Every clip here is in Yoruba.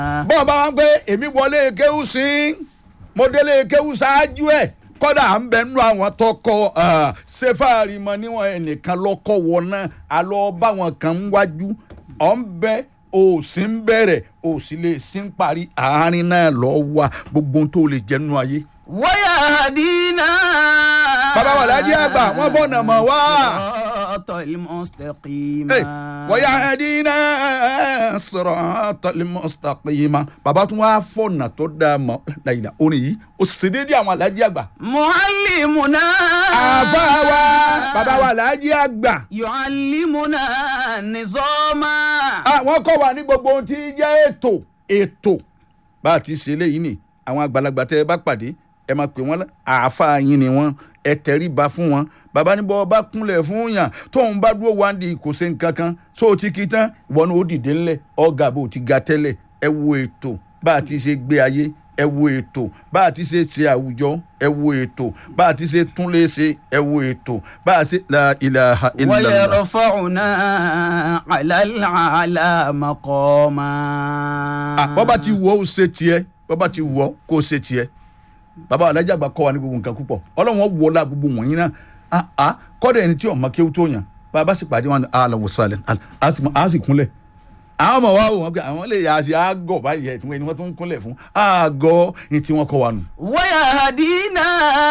bọ́ọ̀ bá wọn pé èmi wọlé kéwù sí mo délé kéwù ṣáájú ẹ̀ kọ́dà à ń bẹ nínú àwọn tọkọ ṣẹfàárì mọ níwọ̀n ẹnìkan lọ́kọ̀ wọ náà àlọ́ bá wọn kan ń wájú ọ̀ ń bẹ òsì ń bẹ̀rẹ̀ òsì lè sí ń parí àárín náà lọ́ wà gbogbo ohun tó lè jẹ́ nínú ayé. wọ́yà àdínà. bàbá wà lájí àgbà wọ́n fọ̀nà mọ̀ wá. siratal mustaqima. Hey, ويهدينا صراط المستقيم bàbá tún wá fọ̀nà tó dáa mọ́ láyìnà orin yìí ó sì déédéé àwọn alájí àgbà. muallimuna. àbá wa bàbá wa alájí àgbà. yuallimuna nizama. àwọn kọ́ wa ní gbogbo ohun tí í jẹ́ ètò ètò bá a ti ṣe léyìí ni àwọn àgbàlagbà tẹ́ ẹ bá pàdé ẹ máa pè wọ́n àáfàá yín ni wọ́n ẹ tẹríba fún wọn bàbá ní bọ́ bá kúnlẹ̀ fún yàn tóun bá dúró wá ń di kò ṣe nǹkan kan tó o ti kí tán ìwọ ni ó dìde ńlẹ̀ ọ̀gá bó o ti ga tẹ́lẹ̀ ẹ wo ètò bá a ti ṣe gbé ayé ẹ wo ètò bá a ti ṣe ṣe àwùjọ ẹ wo ètò bá a ti ṣe túnlé ṣe ẹ wo ètò bá a ṣe la ilaha illallah. ويرفعنا على الأعلى مقاما Ah, bọ́ bá ti wọ́ ó ṣe tiẹ̀ bọ́ bá ti wọ́ kó ṣe tiẹ̀ bàbá alájà àgbà kọ́ wa ní gbogbo nǹkan púpọ̀ ọlọ́run wọ́ la gbogbo wọ̀nyí náà ah ah kọ́dọ̀ ẹni tí ọmọ kéwú tó yàn bàbá sì pàdé wọn àlọ́ wòsàlẹ̀ á sì kúnlẹ̀ àwọn ọmọ wa wò wọn pé àwọn lè yà á sí àgọ́ báyìí ẹ̀ tí wọ́n ẹni wọ́n tó ń kúnlẹ̀ fún àgọ́ ní tí wọ́n kọ́ wa nù. ويهدينا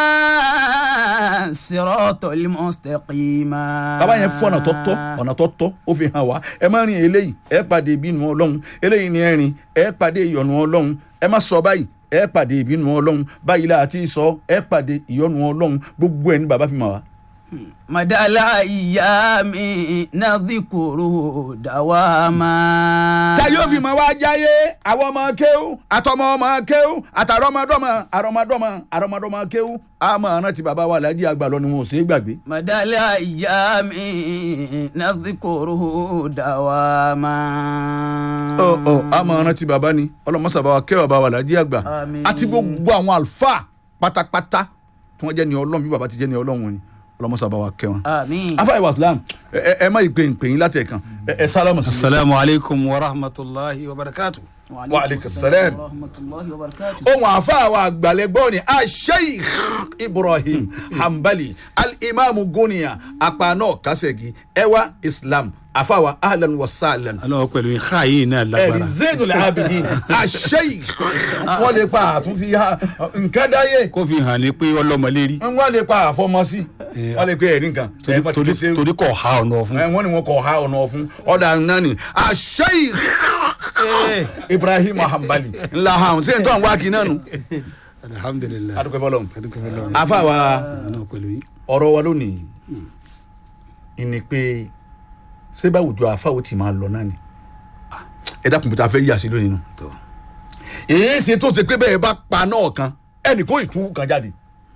صراط المستقيما bàbá yẹn fún ọ̀nà tó tọ́ ọ̀nà tó tọ́ ó fi hàn wá ẹ má rìn eléyìí ẹ pàdé ìbínú ọlọ́run eléyìí ni ẹ rìn ẹ pàdé ìyọnu ọlọ́run ẹ má sọ báyìí ẹ pàdé ìbínú ọlọ́run báyìí la àti sọ ẹ pàdé ìyọnu ọlọ́run gbogbo ẹ ní bàbá fi mọ̀ wá. مدى الأيام نذكره دواما ta yóò fi mọ̀ wá jáyé àwọn ọmọ kéwú àtọmọ ọmọ kéwú àtàrọmọdọmọ àrọmọdọmọ àrọmọdọmọ kéwú àmọ́ àrùn ti bàbá wa làjí àgbà lọ ni wọn ò sí gbàgbé. مدى الأيام نذكره دواما ọ ọ àmọ́ àrùn ti bàbá ni ọlọmọsàbà wa kẹwàá bá wa làjí àgbà Àmín. àti gbogbo àwọn àlùfáà pátápátá tí wọ́n jẹ́ ni ọlọ́run bí bàbá ti jẹ́ ni ọlọ́run ni ọlọmọsàbà wa kẹwọn. آمين afa ìwà islam ẹ ẹ- ẹ má ìpè ìpè yín láti ẹ̀kan ẹ ẹ sálámù sí. asalaamu aleykum wa rahmatulahi wa barakatu. Wa alaikum salam. ورحمة الله وبركاته ohun àáfàá wa àgbàlẹ́gbọ́ ni asheikh ibrahim hanbali alimami goniya apana kasegi ẹwà islam àáfàá wa ahlan wa sahlan aláwọ̀ pẹ̀lú ìhà yìí náà ẹ̀rí lágbára. zainul abidin asheikh wọ́n lè pa àtúnfi ha nǹkan dáyé kó fi hàn ní pé ọlọ́mọlérí. wọ́n lè pa àfọmọ́sí Eh, wọ́n lè pe ẹ̀rí nǹkan torí ẹ̀ pàtó torí lè ṣe torí kò ha ọ̀nà fún. ẹ wọ́n ní wọn kò ha ọ̀nà ọ̀fun ọ̀dà náà ni asheikh ibrahim hanbali ńlá hàn sí ẹ̀ tó àwọn wákì náà nù alihamudulilayi. adúgbò fọlọ́n adúgbò fọlọ́run. àáfàá wa. aláwọ̀ pẹ̀lú yìí. ọ̀rọ̀ wa lónìí ìní pé ṣé báwùjọ àfáwò tí máa lọ náà ni ẹ dákun pété afẹ́ yíyà sí lónìí nù tó. èyí ṣe tó ṣe pé bẹ́ẹ̀ bá pa náà kan ẹnì kó ìtú kan jáde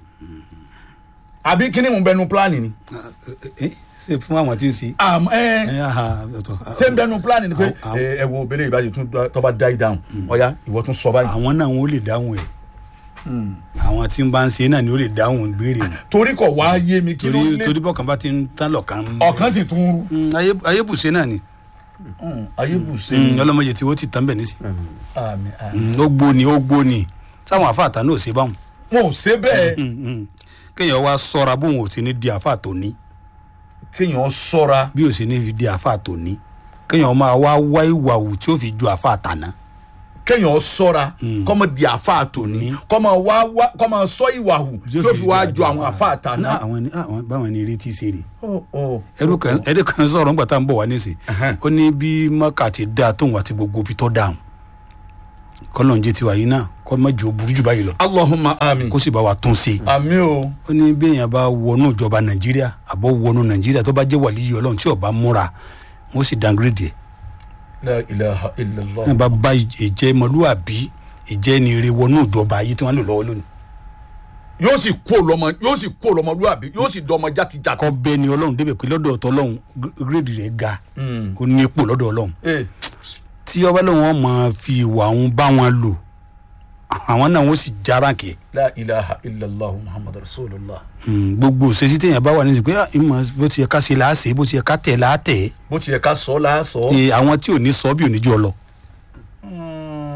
àbí kíní mú bẹnu pílánì ni ẹ ṣe fún àwọn tí ń ṣe. àmọ́ ẹ ẹ aha ọ̀tọ̀. ṣé ń bẹnu pílánì ni pé Àwọn- ẹ ẹ wo bẹ́lẹ̀ ìbájú tún tó bá dá ìdáhùn ọ̀ya ìwọ tún sọ báyìí àwọn náà wọn ò lè dáhùn ẹ. àwọn tí ń bá ń ṣe náà ni ó lè dáhùn ìbéèrè wọn. torí kò wá yé mi kí ló torí lé torí bọ́kàn bá ti ń tán lọ́kàn. ọ̀kan sì tún rú Mm, ayé- ayébùsẹ̀ náà ni. ayébùsẹ̀ Mm, ọlọ́mọye tí ó ti tán bẹ̀ nísì. àmì àmì Mm, ó gbóni ó gbóni sáwọn àfáàtà náà ò ṣe báwọn. wọn ò ṣe bẹ́ẹ̀ Mm, mm. kéèyàn wá sọ́ra bóun ò sí ní di àfáà tó ní kéèyàn ṣọ́ra bí ò sí ní fi di àfáà tó ní kéèyàn máa wá wá ìwà wù tí ó fi ju àfáà tàná. kéèyàn ṣọ́ra kọ́mọ di àfa tòní kọ́mọ wá wá kọ́mọ sọ ìwà hù tó fi wá jọ àwọn àfa àtàná. àwọn ni àwọn báwọn ni retí ṣe rè ẹrú kan ẹrú kan sọ̀rọ̀ ńgbà tá à ń bọ̀ wá nísìn ó ní bí mọ́kà ti dáa tóun àti gbogbo ibi tó dáhùn kọ́lọ̀ ń jẹ́ tiwa yìí náà kọ́ mọ́ jù ó burú jù báyìí lọ Allahumma àmín kó sì bá wa tún ṣe. àmín o ó ní bí èèyàn bá wọnú ìjọba nàìjíríà àbọ̀ wọnú nàìjíríà tó bá jẹ́ wàlíyé ọlọ́run tí ó bá múra wọ́n sì downgrade ẹ̀ la ilaha illallah. wọ́n bá bá ìjẹ́ mọ́lúàbí ìjẹ́ ni eré wọnú ìjọba ayé tí wọ́n lò lọ́wọ́ lónìí. yóò sì kó lọmọ yóò sì kó lọmọlúwàbí yóò sì dọmọ jákèjádò. kọ́ bẹ́ẹ̀ ni ọlọ́run débẹ̀ pé lọ́dọ̀ ọ̀tọ̀ ọlọ́run gírèdì rẹ̀ ga ó ní ipò lọ́dọ̀ ọlọ́run ee tí ọba lóun ọmọ fi ìwà òun bá wọn lò àwọn náà wọ́n sì jára kẹ́ la ilaha illallah muhammadu rasulillah. gbogbo òṣèṣì téèyàn bá wà ní ìsìn pé ah, ìmọ̀ bó ti yẹ ká ṣe láàṣẹ bó ti yẹ ká tẹ̀ láàtẹ̀ bó ti yẹ ká sọ la sọ. ẹ àwọn tí ò ní sọ bí ò ní jọ lọ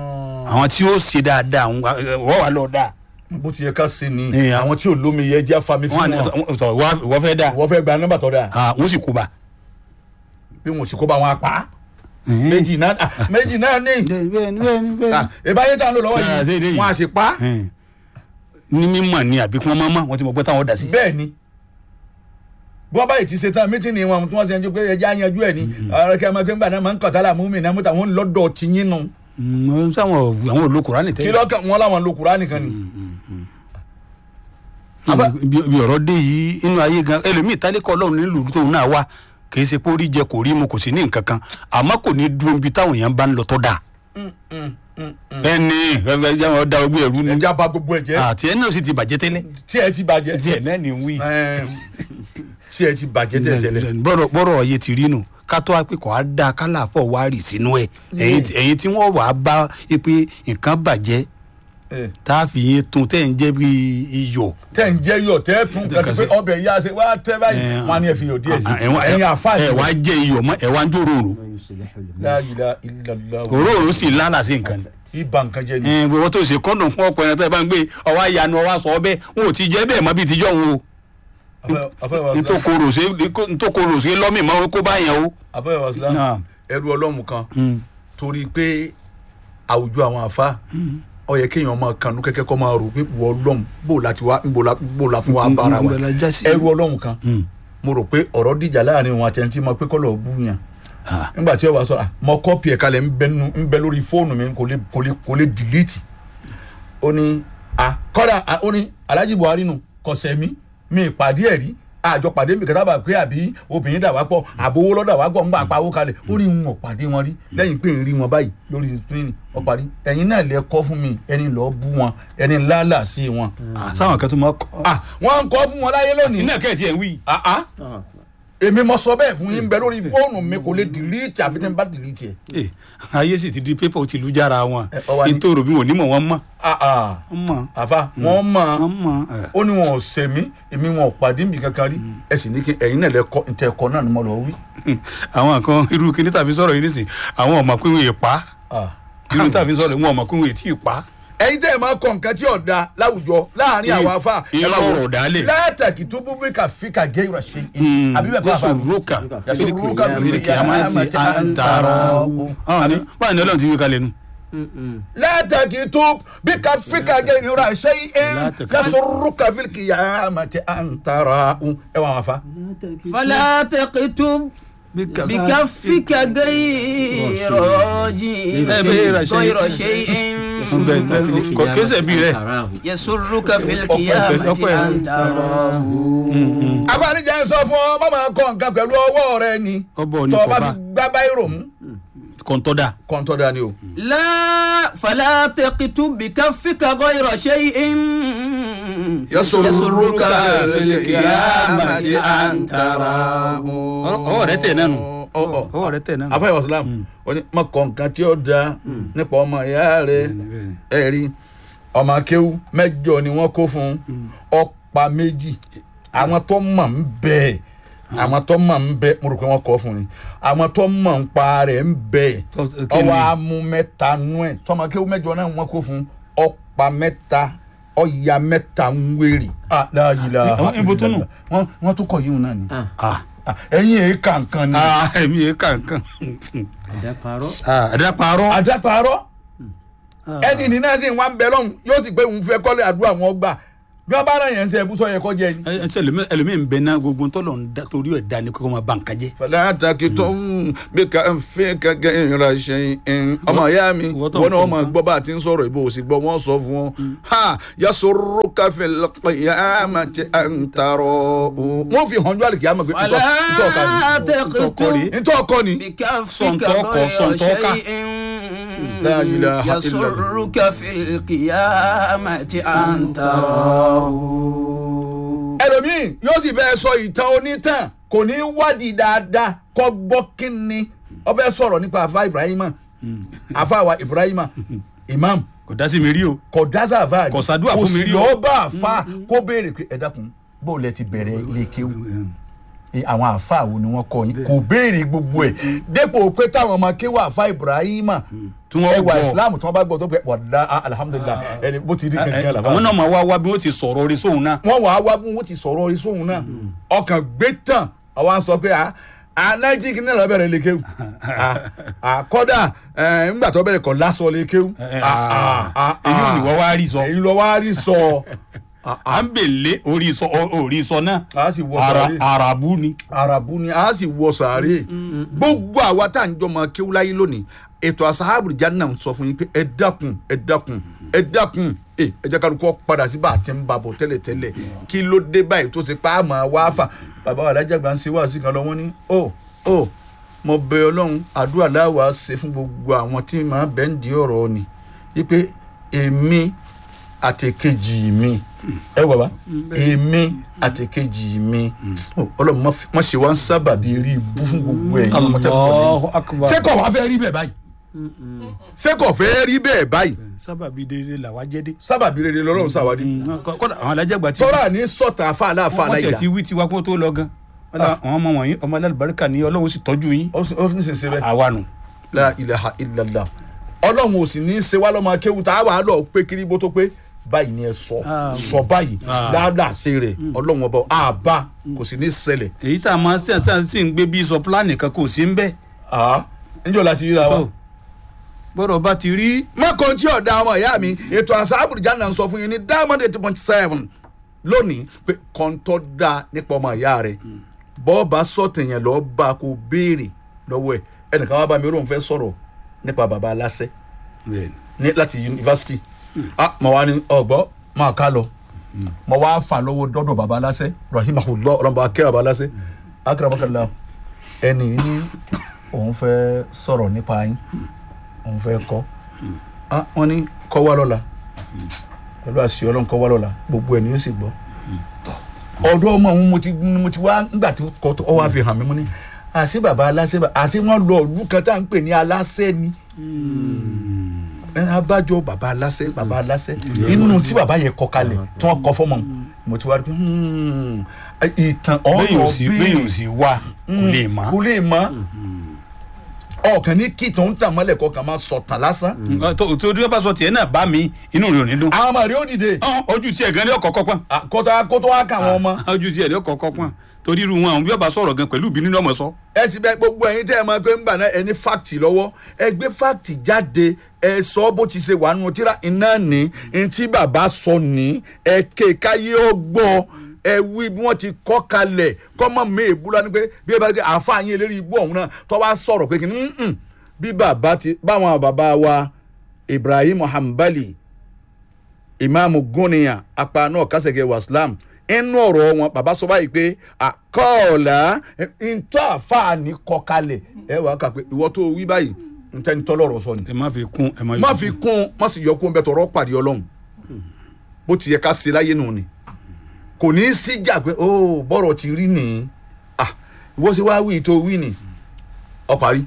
àwọn tí ó ṣe dáadáa àwọn, ẹ, wọ́n wà lọ dáa bó ti yẹ ká ṣe ni Eh, àwọn tí ò lómi yẹ jẹ́ afami wọ́n fún á ní wọn ọ̀tọ̀ wọ́n fẹ́ dáa wọ́n fẹ́ gba nọ́mbà tó dáa Ah, wọ́n sì kú bá. bí wọn ò sì kó bá wọn apá méjì náà ah, méjì náà ní bẹ́ẹ̀ni bẹ́ẹ̀ni bẹ́ẹ̀ni. ìbáyé tá à ń lò lọ́wọ́ Ah, ṣe yìí eléyìí. wọn à sì pa ní mímọ̀ ni àbí kí wọ́n máa mọ̀ wọ́n ti mọ̀ pé táwọn dà sí. bẹ́ẹ̀ ni bí wọ́n báyìí ti ṣe tán mítìnì wọn tí wọ́n ṣe ń jó pé ẹja yanjú ẹ̀ ni ọ̀rọ̀ kí ẹ máa gbé ńgbà náà máa ń kọ̀tà mú mi náà mú tàwọn lọ́dọ̀ ti yín nu Mm, sáwọn àwọn olókùnrin ní kí tẹ́lẹ̀. lọ́kàn wọn láwọn lo Kùránì nìkan ni. bí bí ọ̀rọ̀ dé yìí inú ayé gan ẹlòmíì tálíkọ̀ ọlọ́run nílùú tóun náà wá kì í ṣe pé ó rí jẹ kò rí mu kò sí ní nǹkan kan àmọ́ kò ní dúró ibi táwọn èèyàn bá ń lọ tó dáa. ẹni ẹgbẹ́ jẹ́ wọn da ogbó ẹ̀rú ni ẹja bà gbogbo ẹ̀ jẹ́ àti ẹni náà sì ti bàjẹ́ tẹ́lẹ̀. tí ẹ ti bàjẹ́ tí ẹ̀ náà ní wí. Ẹm, tí ẹ ti bàjẹ́ tẹ́lẹ̀ bọ́rọ̀ bọ́rọ̀ ọ̀yẹ́ ti rí nù ká tó wá pé kò á da kálàfọ̀ wá rì sínú ẹ̀ ẹ̀yin tí- ẹ̀yin tí wọ́n wà á bá i pé nǹkan bàjẹ́ tẹ́lẹ̀. tá a fi yín tún tẹ́ ń jẹ́ bí iyọ̀. tẹ́ ń jẹ́ yọ̀ tẹ́ tún kàtí pé ọbẹ̀ yá ṣe wá tẹ́ báyìí Eh, wọn á ní ẹ fi yọ̀ díẹ̀ sí ẹ̀wọ̀n ẹ̀yin àfáàní ẹ̀ wá jẹ́ iyọ̀ mọ́ ẹ̀ wá ń jó rorò La ilaha illallah òróró sì lálà sí nǹkan ni. ibà nǹkan jẹ́ ni. ẹ̀ gbogbo tó ṣe kọ́ndùn fún ọkọ ẹ̀rọ tó ẹ bá ń gbé ọwọ́ àyànnu ọwọ́ àṣọ ọbẹ̀ wọn ò ti jẹ́ bẹ́ẹ̀ mọ́ bíi tíjọ́ wọn o Afẹ́- afẹ́ wa Islam- ntòkòrò ṣe lọ́mì mọ́ kó bá yẹn o. afẹ́ wa Islam, Naam. ẹrú ọlọ́run kan torí pé àwùjọ àwọn àfa ó yẹ kéèyàn máa kanú kẹ́kẹ́ kọ́ máa rò pé wọ ọlọ́run bó láti wá bó la bó la fún wa bára wa Níbo la já sí? ẹrú ọlọ́run kan mo rò pé ọ̀rọ̀ dìjà láàrin òun àti ẹni tí mo pé kọ́ lọ́ọ́ bú yàn Ah. nígbà tí ó wà sọ ah, mo kọ́pì ẹ̀ kalẹ̀ ń bẹ nínú- ń bẹ lórí fóònù mi kò lè kò lè kò lè dìlítì ó ní ah, kọ́dà ah, ó ní Alhaji Buhari nù kọ̀sẹ̀ mi mi ìpàdé ẹ̀ rí àjọ pàdé mi kẹta bá pé àbí obìnrin dà wá pọ̀ àbówó lọ́dà wá pọ̀ ńgbà pawó kalẹ̀ ó ní ń pàdé wọn rí lẹ́yìn pé ń rí wọn báyìí lórí screen ó parí ẹ̀yin náà lẹ kọ́ fún mi ẹni lọ́ọ́ bú wọn ẹni lálà sí wọn. Ah, sáwọn kan tó máa kọ́. ah wọ́n ń kọ́ fún wọn láyé lónìí iná kẹ́ẹ̀tì ẹ̀ ń wí. ah ah èmi mo sọ bẹ́ẹ̀ fún yín bẹ lórí fóònù mi kò lè dìlítì àfi tí n bá dìlítì ẹ̀. Eh, ayé sì ti di pépà ó ti lu jára wọn Eh, ọwọ́ ni- nítorí bí wọn ò ní mọ̀ wọ́n mọ̀ ah ah wọ́n mọ̀ àfa wọ́n mọ̀ wọ́n mọ̀ ẹ̀. ó ní wọn ò sẹ̀mí èmi wọn ò pàdé níbi kankan rí ẹ sì ní kí ẹ̀yin náà lẹ kọ́ ntẹ ẹ̀kọ́ náà ni mo lọ wí. àwọn kan irú kíní tàbí sọ̀rọ̀ yìí nísìn àwọn ọmọ pé wọn yè pa Ah. irú tàbí sọ̀rọ̀ wọn ọmọ pé wọn yè tí ì pa. ẹ̀yin tẹ́ ẹ máa kọ nǹkan tí ò da láwùjọ láàrin àwọn afa ẹ máa wò. irọ́ dálé. látàkì tó bú bí kàfíkà gé ìrọ̀ ṣe àbí bẹ́ẹ̀ kọ́ àfa yasurruka Yasurruka fil fil qiyamati qiyamati an an tarahu. tarahu. Àwọn ni- báyìí ni ọlọ́run ti wí kalẹ̀ nu. látàkì tó bí kàfíkà gé ìrọ̀ ṣe La takfi- yasurruka fil qiyamati an tarahu ẹ wà wọn fa. فلا تكتب بكفك غير راجي غير شيء. غير شيء Bẹ́ẹ̀ bẹ́ẹ̀ kò kéṣe bí rẹ̀. يسرك في القيامة أن تراه àbálíjà ń sọ fún ọ má máa kọ nǹkan pẹ̀lú ọwọ́ rẹ ni Ọbọ̀ ni tọ́ ọ bá kọba. fi gbá báyìí mú kọ́ńtọ́dà. kọ́ńtọ́ dání o. لا فلا تكتب بكفك غير شيء يسرك في القيامة أن تراه ọwọ́ rẹ tẹ̀ nánu. Ọ, ọ. ọwọ́ rẹ tẹ̀ nánu. afẹ́ wàsílám ó ní má kọ nǹkan tí ó da nípa ọmọ ìyá rẹ ẹ rí ọmọ akéwú mẹ́jọ ni wọ́n kó fún ọ̀pá méjì àwọn tó mọ̀ ń bẹ àwọn tó mọ̀ ń bẹ mo rò pé wọ́n kọ́ fún ni àwọn tó mọ̀ ń pa rẹ̀ ń bẹ Tó- kí ni? ọwọ́ amú mẹ́ta nú ẹ̀ tọmọ akéwú mẹ́jọ náà wọ́n kó fún ọ̀pá mẹ́ta ọ̀ya mẹ́ta ń wérì. Ah, la ilaha Àwọn ibo tó nù? illallah. wọ́n wọ́n tún kọ̀ yíwọn náà ni Ah. Ah, ẹ̀yin èé kàǹkan ni. Ah, èmi yẹn kankan. àdàparọ́ àdàparọ́. àdàpàrọ̀ ẹni ní náà sì ń wá ń bẹ lọ́hùn yóò sì pé òun fẹ́ kọ́lé àdúrà wọn gbà bí wọ́n bá rà yẹn ń sẹ́ ẹ̀bùsọ̀ yẹ kọ́ jẹ ni. ẹ ṣe ẹlòmíì ń bẹ náà gbogbo ntọ́lọ̀ ń da torí ẹ̀ da ni kókó máa ba nǹkan jẹ́. fẹlẹ àtàkì tó ń bí ká ń fi kẹkẹ ìrìnà ṣe ń ọmọ ìyá mi ìwọ tó ń wọn náà kọ wọn máa nǹkan. gbọ́ bá a ti ń sọ̀rọ̀ ìbò òsì gbọ́ wọn sọ fún wọn ha yasoro káfí lọ́kọ̀yàmà ti à ń tarọ̀ wọn fi hàn jọ́lì kìá mọ̀ pé فلا تكتب ntọ́ ọkọ ni بكفك صنطوق- غير صنطوق. شيء لا إله إلا الله. يسرك في القيامة أن تراه ẹlòmíì yóò sì fẹ́ sọ ìtàn onítàn kò ní wádìí dáadáa kọ́ gbọ́ kínni ó fẹ́ sọ̀rọ̀ nípa àfa ibrahima àfa wa ibrahima imam kò dá sí mi rí o. kò dáṣà àfa Kò ṣàdúrà fún mi rí o. kò sì lọ́ọ́ bá àfa kó béèrè pé ẹ dákun bó lẹ ti bẹ̀rẹ̀ ilé kéwù ẹ, àwọn àáfàá wo ni wọ́n kọ́ yín kò béèrè gbogbo ẹ̀ dépò pé táwọn ọmọ kéwà àáfàá ibrahima Tí wọ́n ẹwà gbọ́. islam tí wọ́n bá gbọ́ tó pẹ́ wàdà alhamdulilah ẹni bó ti rí kankan làbá àwọn náà máa wá wá bí wọ́n ti sọ̀rọ̀ orí sóhun náà wọ́n wàá wá bí wọ́n ti sọ̀rọ̀ orí sóhun náà ọkàn gbé tán àwọn à ń sọ pé a anájí kí ní lọ bẹ̀rẹ̀ lè kéwù àkọ́dà ńgbà tó bẹ̀rẹ̀ kọ́ lásọ lè kéwù èyí ò ní wọ́n wá rí sọ èyí lọ wá rí sọ à ń bèlè orí sọ orí sọ náà a sì wọ ara sàárè arabu ni arabu ni a sì wọ sàárè gbogbo àwa tá à ń jọmọ kéwù láyé lónìí ètò asahabu janna ń sọ fún yín pé ẹ dákun ẹ dákun ẹ dákun ẹ ẹ jẹ́ kálukú padà sí bá a ti ń babọ̀ tẹ́lẹ̀tẹ́lẹ̀ kí ló dé báyìí tó ṣe pa á máa wá fà bàbá wa alájàgbà ń ṣe wá sí kan lọ wọ́n ní ó ó mo bẹ ọlọ́run àdúrà láwa ṣe fún gbogbo àwọn tí màá bẹ́ ń di ọ̀rọ̀ ni wípé èmi àtẹ̀kejì mi ẹ wà wá èmi àtẹ̀kejì mi Ó, ọlọ́run má fi- má ṣe wá ń sábàbí rí ibú fún gbogbo ẹ̀yin ọmọ tẹ́lẹ̀ kọ́ Allahu akbar ṣé kò wá fẹ́ rí bẹ́ẹ̀ báyìí ṣé kò fẹ́ rí bẹ́ẹ̀ báyìí sábàbí dédé làwa jẹ́ dé sábàbí rere lọ́lọ́run sàwádìí kọ́dà àwọn alájàgbà ti tọ́ra ní sọ̀tà àfa aláfa wọ́n tiẹ̀ aláìda ti wí tiwa kó tó lọ gan Wọ́n lá- àwọn ọmọ wọ̀nyí ọmọ alábàríkà ni ọlọ́run sì tọ́jú yín ó ó ní sèse bẹ́ẹ̀ àwa nù la ilaha illallah ọlọ́run ò sì ní í ṣe wá lọ́mọ akéwù tá a wà á lọ pé kiri bó tó pé báyìí ni ẹ sọ sọ báyìí dáadáa ṣe rẹ ọlọ́run ọba àbá kò sì ní í ṣẹlẹ̀ èyí tá a máa ṣe àti àti ń gbé bí sọ pílánì kan kò sí ń bẹ́ ah níjọ́ láti ríra wa. tó gbọ́dọ̀ bá ti rí mọ́kàn tí ọ̀dà ọmọ ìyá mi ètò àṣà àbùrìjà náà ń sọ fún yín ní diamond eight point seven lónìí pé kọ́ńtọ́ da nípa ọmọ ìyá rẹ̀ bọ́ọ̀bà sọ̀tẹ̀ yẹn lọ́ọ́ bá a kó béèrè lọ́wọ́ ẹ̀ ẹnìkan wá bá mi rò ń fẹ́ sọ̀rọ̀ nípa baba aláṣẹ ní láti yunifásitì ah mo wá ní ọgbọ́ máa ká lọ mo wá fà lọ́wọ́ dọ́dọ̀ baba aláṣẹ rahimahullah ọlọ́mọba akẹ́ baba aláṣẹ akérèmọ́kànlá ẹni ní òun fẹ́ sọ̀rọ̀ nípa yín òun fẹ́ kọ́ ah wọ́n ní kọ́ wá lọ́la pẹ̀lú àṣì ọlọ́run kọ́ wá lọ́la gbogbo ẹ̀ ni yóò sì gbọ́ ọ̀dọ́ ọmọ òun mo ti mo ti wá nígbà tí kò tó ọ wá fi hàn mí mo ní àṣé bàbá aláṣẹ bá- àṣé wọ́n lọ ìlú kan tá à ń pè ní aláṣẹ ni ẹ abájọ bàbá aláṣẹ bàbá aláṣẹ inú tí bàbá yẹ kọ kalẹ̀ tí wọ́n kọ fọmọ mo ti wá rí pé hmm, ìtàn bẹ́ẹ̀ ọ̀rọ̀ ò sí bẹ́ẹ̀ ò sí wá kò lè mọ́ kò lè mọ́ ọkàn ní kí tó ń tàn mọ́lẹ̀ kọkàn máa sọ̀tàn lásán tó tó tí wọ́n bá sọ tiẹ̀ náà bá mi inú rẹ̀ ò ní dùn àwọn ọmọ rẹ ó dìde Ọ́n, ojú tiẹ̀ gan ni ọkọ̀ kọ́pọ́n Ah, kótó kótó wá kà wọ́n ọmọ ojú tiẹ̀ ni ọkọ̀ kọ́pọ́n torí irú wọn àwọn bí wọ́n bá sọ̀rọ̀ gan pẹ̀lú ìbínú ni ọmọ sọ ẹ sì bẹ gbogbo ẹyin tẹ ẹ máa gbé ńgbà náà ẹ ní fáàtì lọ́wọ́ ẹ gbé fáàtì jáde ẹ sọ bó ti ṣe wà nínú tíra iná ní ntí bàbá sọ ní ẹ ké káyé ó gbọ́ ẹ wí bí wọ́n ti kọ́ kalẹ̀ kọ́mọ mi ìbúra ni pé bí ẹ bá ti àáfàá yín eléré ibú ọ̀hún náà tó wá sọ̀rọ̀ pé kí ni "Mm-mm." bí bàbá ti báwọn bàbá wa Ibrahim Hanbali ìmáàmù gúnìyàn apá náà kásẹ̀kẹ̀ wàsílám inú ọ̀rọ̀ wọn bàbá sọ báyìí pé àkọọ̀lá ntọ́ àfààní kọkalẹ̀ ẹ wàá kà pé ìwọ tó wí báyìí ntẹ́ni tọ́lọ́rọ̀ sọ ni ẹ má fi kún ẹ má má fi kún má sì yọ kún bẹ́ẹ̀ tọrọ pàdé ọlọ́run bó ti yẹ ká ṣe láyé nù ni kò ní í síjà pé ó bọ́rọ̀ ti rí nìyí ah ìwọ ṣe wá wí tó wí ni ọ parí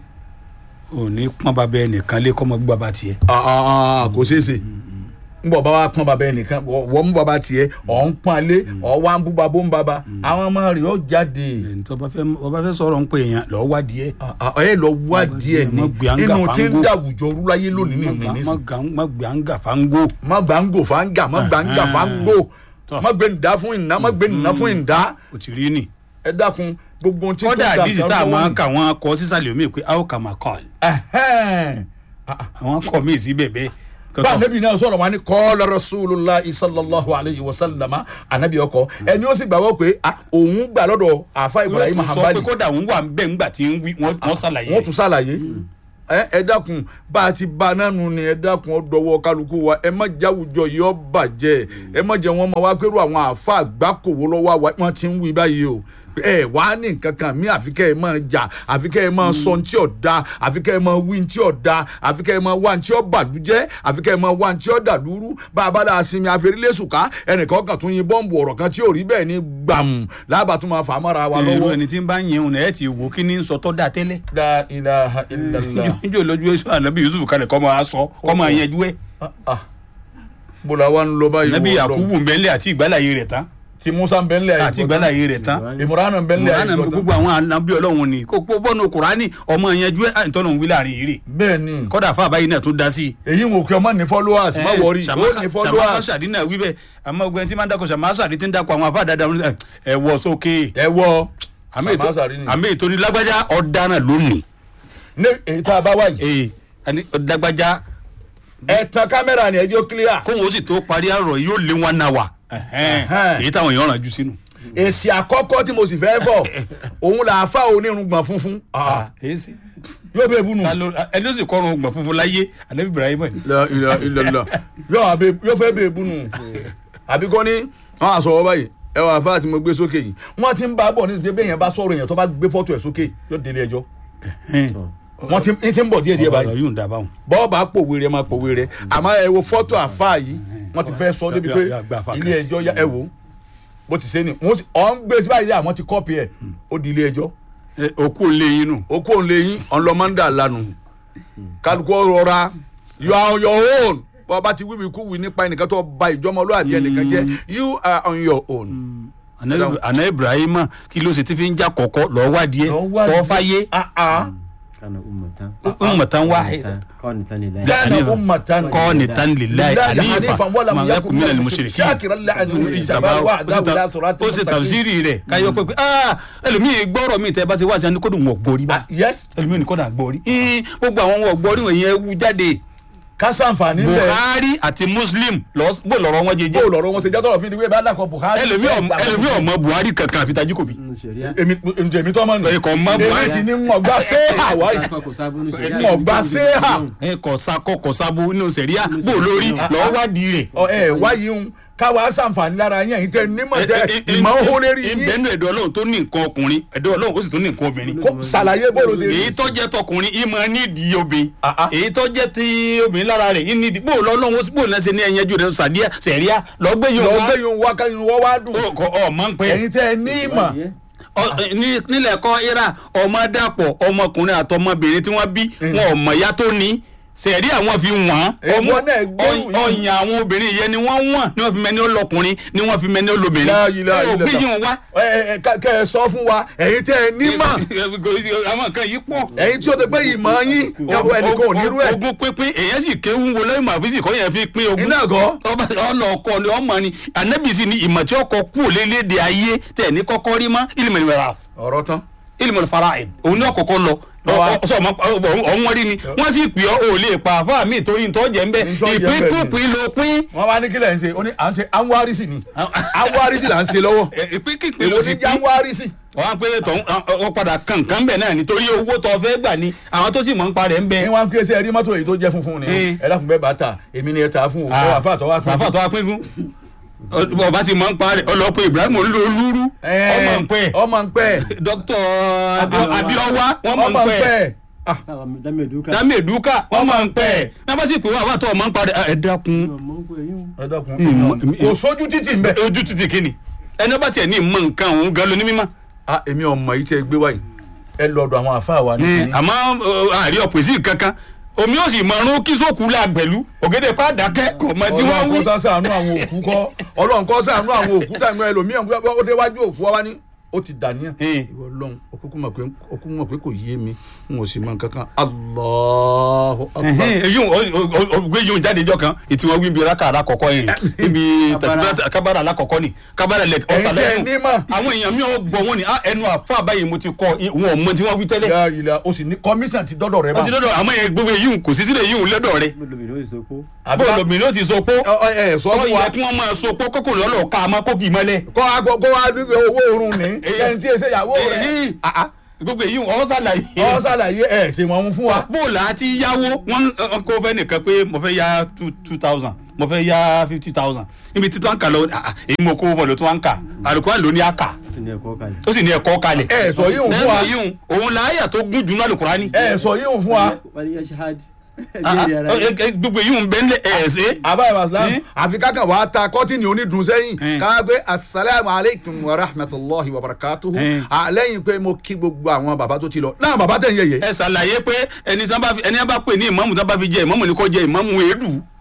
ò ní pọ́n bàbá ẹnìkan lé kọ́mọ gbọ́ bàbá tiẹ̀ ah ah ah kò ṣeé ṣe n bọ̀ bá wa pọ́n bàbá ẹnìkan wọ́n mú bàbá tiẹ̀ ọ̀ ń pọ́n alé ọ̀ wá ń bú bàbá ń bàbá àwọn ọmọ rẹ̀ ó jáde ẹni tó bá fẹ́ ọba fẹ́ sọ̀rọ̀ ń pè yẹn lọ́ọ́ wádìí ẹ̀ Ah, ah, ẹ lọ wá díẹ̀ ní Má gbé àǹgà inú tí ń fáńgò. dàwùjọ rúláyé lónìí ní ìní nísìnyí. má gbé àǹgà fáńgò má gbà ń gò fáńgà má gbà ń gà fáńgò Tọ́. má gbé nìdá fún ìná má gbé nìná fún ìdá ò ti rí nì. ẹ dákun gbogbo ohun tí kọ́dà tó ń dà àdìsí tá a máa ń kà wọ́n kọ sísàlẹ̀ omi pé a ó kà máa kọ́ ẹ̀. Ẹhẹ́n. àwọn kọ́ mi sí bẹ̀bẹ̀. bá anabi náà sọ̀rọ̀ wọn ni kọ́ọ̀lá rasulillah sallallahu alayhi wa sallama anabi ọkọ ẹni ó sì gbàgbọ́ pé ah, òun gbà lọ́dọ̀ àfa ibrahim wọ́n tún sọ hanbali pé kódà òun wà ń bẹ̀ ńgbà tí ń wí wọ́n wọ́n ṣàlàyé. wọ́n tún ṣàlàyé ẹ ẹ dákun bá a ti ba nánu ni ẹ dákun ọdọwọ kálukú wa ẹ má jáwùjọ yìí ọ bàjẹ́ ẹ má jẹ wọn máa wá pẹ̀lú àwọn àáfà àgbákòwò lọ́wọ́ wa wọ́n ti ń wí báyìí o ẹ wá ní nǹkan kan mí àfi kẹ́ ẹ máa jà àfi kẹ́ ẹ máa sọ ní tí ò da àfi kẹ́ ẹ máa wí ní tí ò da àfi kẹ́ ẹ máa wá ní tí ò bàlújẹ́ àfi kẹ́ ẹ máa wá ní tí ò dàlúrú bá a bá la sinmi àfẹ́rẹ́lẹ́sùká ẹnìkan kan tún yin bọ́ǹbù ọ̀rọ̀ kan tí ò rí bẹ́ẹ̀ ni gbàmù lábàá tún máa fà á mọ́ra wa irú lọ́wọ́. ẹni tí ń bá yin òun ẹ̀ ti wò kí ni ń sọ tọ́ da tẹ́lẹ̀. la ilaha illallah. níjó lójú èso ànábì yusuf kalẹ̀ kọ́ máa sọ kọ́ máa yanjú ẹ̀. Ah, ah. bó la wa ń lọ báyìí ànábì wọ yakubu ń bẹ́ńlẹ̀ àti ìgbàláyé rẹ̀ tán. ti musa ń bẹ ńlẹ̀ àti ìgbàláyé rẹ̀ tán ìmúránà ń bẹ ńlẹ̀ mọ̀ránà àìgbọ́tán. gbogbo àwọn ànábì ọlọ́run ni kó pọ́ bọ́nu kùránì ọmọ yẹn ju àìtọ́nà wí láàrin yìí rè bẹ́ẹ̀ ni kọ́dà fún àbáyé náà tó dá sí i. èyí ń wò kí ọmọ ní followers má wọrí ó ní sàmáka followers sàdí náà wí bẹ́ẹ̀ àmọ́ ogun ẹni tí máa ń dákọ̀ sàmáka sàdí tí ń dákọ̀ àwọn afá dáadáa wọn ẹ wọ sókè ẹ wọ àmì ètò Sàmáka Sàdí ni. àmì ètò ní lágbájá ọ̀daràn lónìí ní èyí tá a bá wáyé ee àní lágbájá ẹ tan kámẹ́rà ni ẹjọ́ clear kóhun ó sì tó parí àrọ̀ yóò lé wọn náà wà Ẹ̀hẹ́n. èyí táwọn èèyàn ràn jù sínú. èsì àkọ́kọ́ tí mo sì fẹ́ fọ̀ òun là á fà onírùngbọ̀n funfun Ah, èyí sì yóò bẹ́ẹ̀ bú nù. ta ló ẹni ó sì kọrun ọgbọ̀n funfun láyé anabi ibrahim ni. La ilaha illallah. yóò wá bẹ́ẹ̀- yóò fẹ́ bẹ́ẹ̀ bú nù. àbí kọ́ ni wọ́n á sọ wọ́n báyìí ẹ wà fáà tí mo gbé sókè yìí wọ́n ti ń bá a bọ̀ nítorí bẹ́ẹ̀ yẹn bá sọ̀rọ̀ yẹn tó bá gbé fọ́tò ẹ̀ sókè yóò délé ẹjọ́ wọ́n ti ń ti ń bọ̀ díẹ̀ díẹ̀ ọ̀rọ̀ báyìí yóò ń dábàá wọn. bọ́ọ̀bà pòwe rẹ̀ máa pòwe rẹ̀ àmọ́ ẹ wo fọ́tò àfáà yìí wọ́n ti fẹ́ sọ débi pé Ya- ya- gba àfáà ilé kan. ẹjọ́ ya- ẹ wò ó bó ti ṣe ni wọ́n sì ọ̀ ń gbé sí báyìí àwọn ti kọ́pì ẹ̀ ó di ilé ẹjọ́ Ẹ, òkú ò lè yín nù. ó kó ń lé yín ọlọ́mọ́ndà lanu kálukú rọra you are on your own bọ́ ọba ti wíwí kú wí nípa ẹnìkan tó ba ìjọmọlúwàbí ẹnìkan jẹ́ you are on your own. Àná- àná ibrahim kí ló ṣe ti fi ń já kọ̀kọ́ lọ́ọ́ wádìí ẹ̀ Lọ wádìí. kọ́ fáyé Ah, ah. kana ummatan ummatan wahida qanitan lillahi Kana Hanifa. ummatan qanitan lillahi lillahi hanifa hanifan wa lam ma yakun yakun minal minal mushrikin shakiran li'annahu ijtabahu wa hadahu ila siratin ó sì mustaqim. tafsiri rẹ̀ káyọ̀ pé pé ah ẹlòmíì gbọ́rọ̀ mi tẹ́ bá ti wá sí ẹni kó dùn wọ́n gbórí bá Ah, yes ẹlòmíì ní kó dà gbórí Ih, gbogbo àwọn wọ́n gbórí wọ̀nyí ẹ wú jáde kásánfààní bẹ́ẹ̀ buhari àti muslim lọ- bó lọ́rọ̀ wọn jẹjẹ bó lọ́rọ̀ wọn ṣe jẹ́ tọrọ fi ni wíwẹ́ bá dàkọ̀ buhari. ẹlòmíì ọmọ- ẹlòmíì ọmọ buhari kankan àfi tajú kò bí nínú sẹríà èmi èmi tó mọ̀ nù. Ẹ̀kọ́ mọ́ Buhari. èmi sì ni mọ̀ gbà sé àwáyé kò sábà nínú sẹríà mọ̀ gbà sé hà. ẹ kọ sakọ kọ sabu nínú sẹríà bó lórí lọ́ọ́ wádìí rẹ̀ ọ ẹ wáyé ń káwa sàǹfààní lára yẹn yìí tẹ nímọ̀ tẹ ìmọ̀ ń hó lérí yín ìbẹ́nu ẹ̀dọ́ ọlọ́run tó ní nǹkan ọkùnrin ẹ̀dọ́ ọlọ́run ó sì tún ní nǹkan obìnrin kó ṣàlàyé bóòlù ṣe rí. èyí tó jẹ́ tọkùnrin ìmọ̀ nídìí obìnrin Ah, ah. èyí tó jẹ́ ti obìnrin lára rẹ̀ ìnídìí bó lọ́lọ́run ó sì bó lẹ́sẹ̀ ní ẹ̀yẹ́jú rẹ̀ sàdíà sẹ̀ríà lọ́gbẹ́ yóò lọ wá gbé yun wá káyun wọ́n wá dùn. Ó- kọ- ọmọ ń pẹ́ ẹ̀yin tẹ ẹ ní ìmọ̀ Ọ- ní- nílẹ̀ kọ́ ira ọmọ dàpọ̀ ọmọkùnrin àtọmọbìnrin tí wọ́n bí wọn ò mọ̀ ya tó ní sẹ̀rí àwọn fi wọ́n Èèwọ̀ náà gbẹ́rù yìí. ọyàn àwọn obìnrin yẹn ni wọ́n wọ́n ni wọ́n fi mẹ́ni olọkùnrin ni wọ́n fi mẹ́ni olóbìnrin láàyè láàyè ẹ ò gbé yìí wá. ẹ ẹ ká- kẹ ẹ sọ fún wa ẹ̀yin tẹ ẹ nímọ̀ àwọn nǹkan yìí pọ̀. ẹ̀yin tí o ti pé ìmọ̀ yín yàgò ẹnìkan ò nírú ẹ̀. ogún pínpín èyàn sì kéwú wo lẹ́yìn màfíìsì kọ́ yẹn fi pín ogún. Iná ẹ̀kọ́. ọba ọlọ́ọ̀kọ́ ni ọmọ ni ànábìsì ni ìmọ̀ tí ọkọ̀ kú lélédè ayé tẹ̀ ní kọ́kọ́ rí mọ́ ìlímọ̀ ìmọ̀ràn ọ̀rọ̀ tán. ilmu fara'id òun ní ọkọ̀ọ̀kọ̀ lọ Lọ́wọ́. Ọ- sọ ma ọ̀hún wọ́n rí ni wọ́n sì pè ọ́ ò lè pa àfa mi torí ntọ́ jẹ́ nbẹ Ntọ́ jẹ́ ìpín ńbẹ̀ ni. kúpin ló pín wọ́n wá ní kílẹ̀ ń ṣe ó ní à ń ṣe anwarisi ni anwarisi là ń ṣe lọ́wọ́ ìpín kípin èwo ló ní sì jẹ́ pín anwarisi. wọ́n á pé tọ̀hún ọ padà kankan bẹ̀ náà nítorí owó tó fẹ́ gbà ni àwọn tó sì mọ̀ ń parẹ́ ń bẹ. ní wọn kí ẹsẹ rí mọ́tò èyí tó jẹ́ funfun ni Eh. ẹ dákun bẹ́ẹ̀ bá ta èmi ni ẹ ta fún o ẹ wà fún àtọwà pín. àfa tó wá pín fún ọba ti mọ̀ ń parẹ́ ọlọ́pẹ́ ibrahim olúru ọmọ ń pẹ́ ọmọ ń pẹ́ dókítà abiowa wọ́n mọ̀ ọmọ ń ń pẹ́ pẹ́ Ah, dami eduka dami eduka wọ́n mọ̀ ń pẹ́ náà bá sì pè wọ́n àbá tó ọmọ ń parẹ́ ẹ dákun ọmọ ń pè yín ẹ dákun Ìmọ̀- kò sójú títì ń bẹ. ojú títí kíni ẹni ọba tiẹ̀ ní ìmọ̀ nǹkan òun gan ló ní mímọ́. Ah, èmi ọmọ yìí tẹ gbé wáyé ẹ lọ́dọ̀ àwọn àfáà wa ní. àmọ́ ọ, àrí ọ̀pẹ̀sì kankan omi ó sì mọ̀ọ́rún kí sóòkù là pẹ̀lú ògèdè pàdákẹ́ kò mọ tí wọ́n ọlọ́run wí. kọ́ sàánú àwọn òkú kọ́ ọlọ́run kọ́ sàánú àwọn òkú tàbí ẹlòmíràn ó déwájú òkú wa ní ó ti dàníyàn. Eh. ìwọ ọlọ́run òkú mọ̀ pé òkú mọ̀ pé kò yé mi n ò sì mọ nǹkan kan Allahu Akbar. èyí gbé yóò jáde jọ kan ètí wọn wí bí raka alákọ̀ọ́kọ́ yẹn níbi tàbí kábàrà alákọ̀ọ́kọ́ ni kábàrà lẹ Ẹ̀yin tẹ́ ẹ ní mọ̀. àwọn èèyàn mi ò gbọ́ wọn ni "Ah, ẹnu àfa báyìí mo ti kọ wọn ò mọ tí wọ́n wí tẹ́lẹ̀. Ya ìlà o sì ní kọmíṣàn ti dọ́dọ̀ rẹ wọ́n ti bá. dọ́dọ̀ àmọ́ yẹn gbogbo èyí kò sí sílẹ̀ yìí lọ́dọ̀ rẹ̀ lóbìnrin ó sì sọ pé Àbí bó ká- lóbìnrin ó ti sọ pé Ọ- ọ- ẹ sọ sọ fún wa yẹ kí wọ́n máa sọ pé kókò lọ́lọ́ ká a máa kó kì í mọ́lẹ̀. kọ́ agbọ́ kó wá dúpẹ́ owó oorun ní Eh. ẹni tí èsè ìyàwó rẹ̀ Eh, ah, ah. gbogbo èyí ọ̀ sàlàyé. ọ ṣàlàyé ẹ̀ ṣe wọn fún wa. bóòlù àti yáwó wọn wọn kó fẹ́ nìkan pé mo fẹ́ ya two two thousand mo fẹ́ ya fifty thousand níbi tí tó ń kà lọ ah, ah, èyí mo kó wọn lọ tó ń kà àlùkò àlò ní àkà ó sì ní ẹ̀kọ́ kalẹ̀ ó sì ní ẹ̀kọ́ kalẹ̀. ẹ sọ yíhun fún wa lẹ́yìn yìí òun là áyà tó gùn jù náà lùkùránì. ẹ sọ yíhun fún wa. wọ́n ní yẹ́sẹ̀ hard Ah, ah, ẹ̀jẹ̀ ara eh, eh, gbogbo èyí ń bẹ́ ń lẹ̀ ẹ̀ ṣe. àbá ìbàsílám Eh? àfi kákan wàá ta kọ́tìnì onídùn sẹ́yìn Eh. ká gbé asalaamu aleykum wa rahmatulahi wa barakatuhu Eh. lẹ́yìn pé mo kí gbogbo àwọn bàbá tó ti lọ náà bàbá tẹ̀ ń yẹ̀yẹ́ ẹ ṣàlàyé pé ẹni tí wọn bá fi ẹni wọn bá pè ní ìmọ̀mù tí wọn bá fi jẹ ìmọ̀mù ni kò jẹ ìmọ̀mù èédú.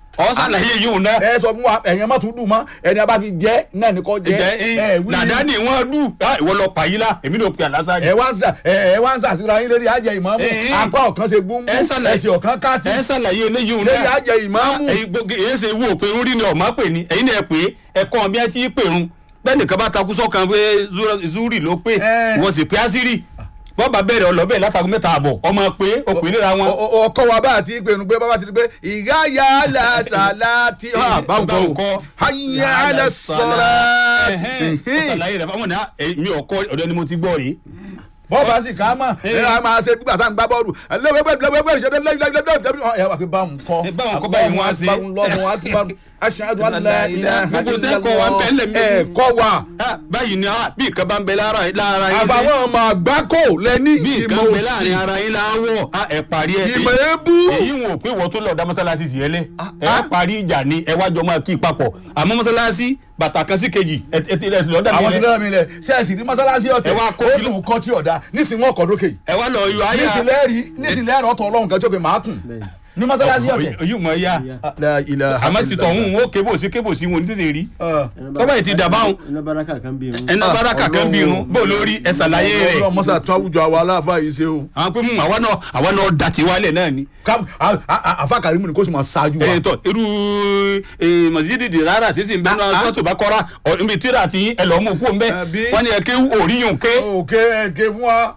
ọ sàlàyé yìí òun náà ẹ sọ fún wa ẹ̀yàn má tún dùn mọ́ ẹni a bá fi jẹ́ náà ní kò jẹ́ jẹ ẹ wí dàdá ni wọn dù ìwọ lọ pàyí la èmi ló pe àlásà ẹ wá ń sà ẹ ẹ wá ń sàṣírà yín lórí àjẹ ìmáàmù Eh, eh. apá ọ̀kan ṣe gbúngbú Ẹ ṣàlàyé- ẹsẹ̀ ọ̀kan káàtì ẹ sàlàyé eléyìí òun lórí náà àjẹ ìmáàmù èyí gbogbo èyí ṣe wú òpin orí ni ọ̀ma pè ní ẹ̀yin náà pé ẹ̀kọ́ bí ẹ ti pè run bẹ́ẹ̀ nìkan bá takú sọ́kan pé Zura- zuri ló pé Eh. wọ́n sì pé ásírì bọ́ọ̀bà bẹ̀rẹ̀ ọlọ́bẹ̀ látàgùn mẹ́ta àbọ̀ ọmọ pé òpin níra wọn. Ọ- ọ- ọkọ wa bá àti ìpinnu pé bàbá ti di pé ìyá ya la sàlátì hàn báwọn kọ o kọ́ hayya la sàlátì. sàlàyé rẹ̀ fáwọn náà mi ò kọ́ ọ̀dọ́ ni mo ti gbọ́ rèé. bọ́ọ̀bù àti kàámà ẹ á máa ṣe gbígbà tá à ń gbá bọ́ọ̀lù lẹ́wẹ́gbẹ́ ìṣẹ́dẹ́ lẹ́wẹ́gbẹ́ ẹ wà pé báwọn kọ́ Ẹ báwọn kọ́ báyìí wọ́n á ṣe. báwọn lọ́mọ wa tún bá aṣáájú alẹ́ ilẹ̀ Gbogbo tẹ́ kọ́ wa ń bẹ́ẹ̀ lẹ̀ mí. ẹ kọ́ wa Ah, báyìí ni ah, bí nǹkan bá ń bẹ lára lára yín dé, àbáwọn ọmọ àgbákò lẹ́ní bí ìmọ̀ nǹkan ń bẹ òsì láàrin ara yín láwọ̀ ah, ẹ parí ẹ. ìmọ̀ ebú èyí wọn ò pé wọ́n tó lọ dá mọ́sálásí tiẹ̀ lẹ̀ ẹ parí ìjà ni ẹ wájọ máa kí papọ̀ àmọ́ mọ́sálásí bàtà kan sí kejì ẹ ẹ ti lẹ̀ lọ́dà àwọn mi ti lẹ̀ dára mi lẹ̀ sẹ́ẹ̀sì ní mọ́sálásí ọ̀tẹ̀ Ẹ wá kó ó kìlọ̀. dùn kọ́ tí ọ̀dà nísìnyí wọn kọ́ dókè yìí ẹ wá lọ yọ ayé nísìnyí rí nísìnyí ẹ̀rọ ọ̀tọ̀ ọlọ́run kan tó pé màá kùn Bẹ́ẹ̀ni. ní mọ́sálásí ọ̀tẹ̀. èyí mọ̀ ya àmọ́ ti tọ̀hún wọn ó kébò sí kébò sí wọn ní tètè rí tọ́ba yìí ti dà báwọn iná baraka kan bí irun. ẹnà báràkà kan bí irun bó lórí ẹ ṣàlàyé rẹ̀ ọlọ́run mọ́sá tún àwùjọ àwa aláàfáà yìí ṣe o. àwọn pé mú àwa náà àwa náà dà tí wálẹ̀ náà ni. Ká- a- a- a- àfa kàrímù ni kó sì máa ṣáájú wa. ẹ tọ irú mọ̀sídìí di rárá tí sì ń bẹ náà Ah, ah. sọ́tò bá kọ́ra níbi tíra tí ẹ lọ́ọ́ mú kú ń bẹ́ Àbí? wọ́n ní ẹ ké òríyùn ké. òkè ẹ̀kẹ́ fún wa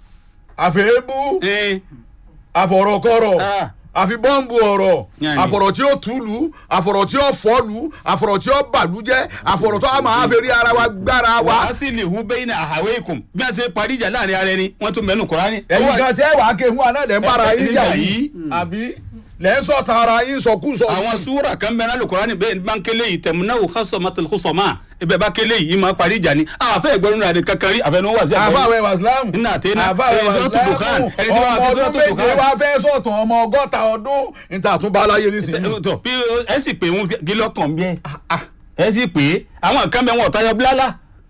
àfẹ́ébú ẹ àfọ̀rọ̀kọ̀rọ̀ Ah. àfi bọ́ǹbù ọ̀rọ̀ Yanni. àfọ̀rọ̀ tí ó túlù àfọ̀rọ̀ tí ó fọ́lù àfọ̀rọ̀ tí ó bàlújẹ́ àfọ̀rọ̀ tó a máa fẹ́ rí ara wa gbára wa. wàá sì lè hu bẹ́yìn náà àhàwé ikùn bí wọ́n ṣe parí ìjà láàrin ara ẹni wọ́n tún mẹ́nu kọ́ra ni. ẹ̀yin kan tẹ́ wàá ké fún wa náà lẹ́ ń bára Ẹ- yín ẹ- jà nígbà yìí yìí. àbí lẹ́ ń sọ̀tà ara yín sọkúsọ. àwọn súwúrà kan bẹ́ẹ̀ náà lùkọ́ra ni bẹ́ẹ̀ bá ń kélé yìí tẹ̀múnáwó kásọ̀mọ́tòlùkọ́sọ̀mọ́ ibẹ̀ bá kélé yìí máa parí ìjà ni àfẹ́ ìgbẹ́rún rẹ̀ kankan rí àfẹnuwọ́ wà sí àfàwẹ̀ wàsílámù Nínú àtẹ́ná, àfàwẹ̀ ẹni tó tún Dùkán, wàsílámù ẹni tí wọ́n ọmọ fi tó ọdún tún méje Dùkán. wá fẹ́ sọ̀tàn ọmọ ọgọ́ta ọdún níta àtúnbá aláyé nísìnyí. tọ bí ẹ sì pé wọn kí lọkàn bí ẹ ẹ sì pé àwọn kan bẹ wọn ọ̀tá yọ bílálà